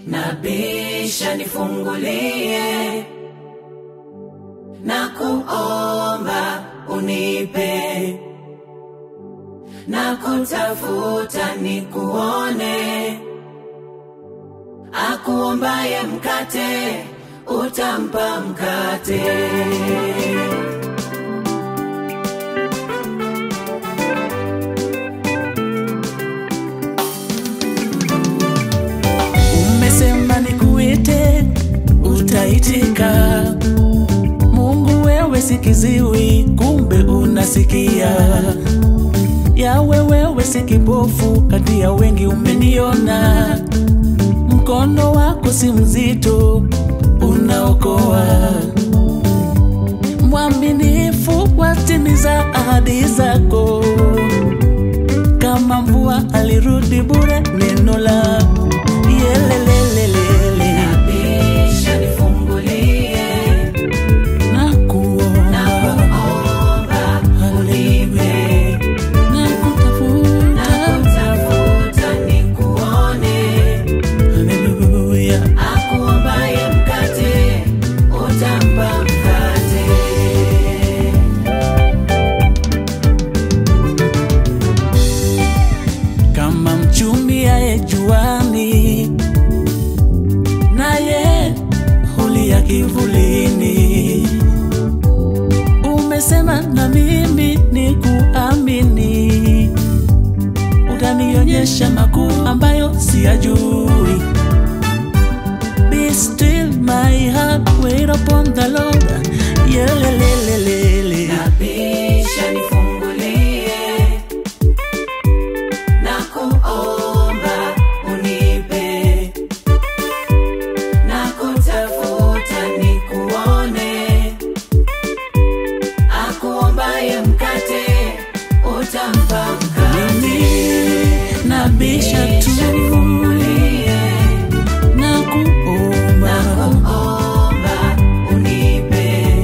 nabisha nifungulie, na kuomba unipe, na kutafuta nikuone. Akuombaye mkate utampa mkate. Umesema nikuite, utaitika. Mungu wewe si kiziwi, kumbe unasikia. Yawe wewe si kipofu, kati ya wengi umeniona. Mkono wako si mzito, unaokoa. Mwaminifu watimiza ahadi zako kama mvua alirudi bure neno la yelelelelele Nabisha nifungulie, na na kuomba kuomba unipe, na na kutafuta kutafuta nikuone. haleluya Akuombaye mkate utampa mkate. kama mchumi aye juani naye hulia kivulini umesema na mimi ni kuamini utanionyesha makuu ambayo siyajui Be still my heart wait upon the Lord yelelelelele Nabisha nifungulie, na kuomba unipe, na kutafuta nikuone. Akuombaye mkate utampa mkate. mimi nabisha Nabisha tu nifungulie, na na kuomba kuomba unipe,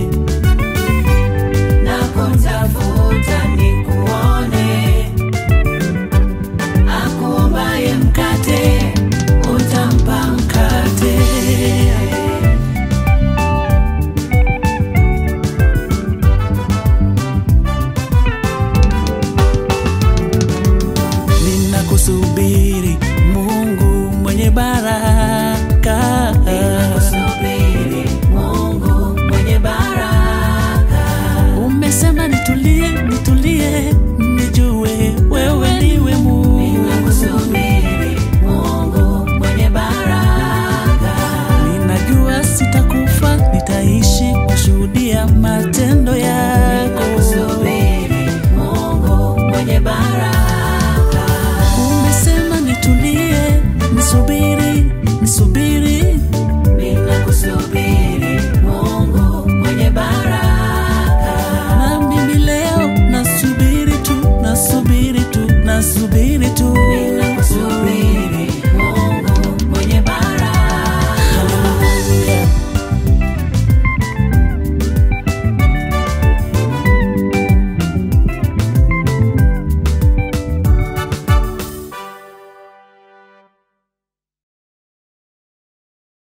na kutafuta nikuone. Akuombaye mkate utampa mkate. ninakusubiri Mungu mwenye baraka Ninakusubiri Mungu mwenye baraka. umesema nitulie nitulie nijue wewe ndiwe Mungu Ninakusubiri Mungu mwenye baraka. ninajua sitakufa nitaishi kushuhudia matendo yako Ninakusubiri Mungu mwenye baraka. umesema nitulie nisubiri nisubiri Ninakusubiri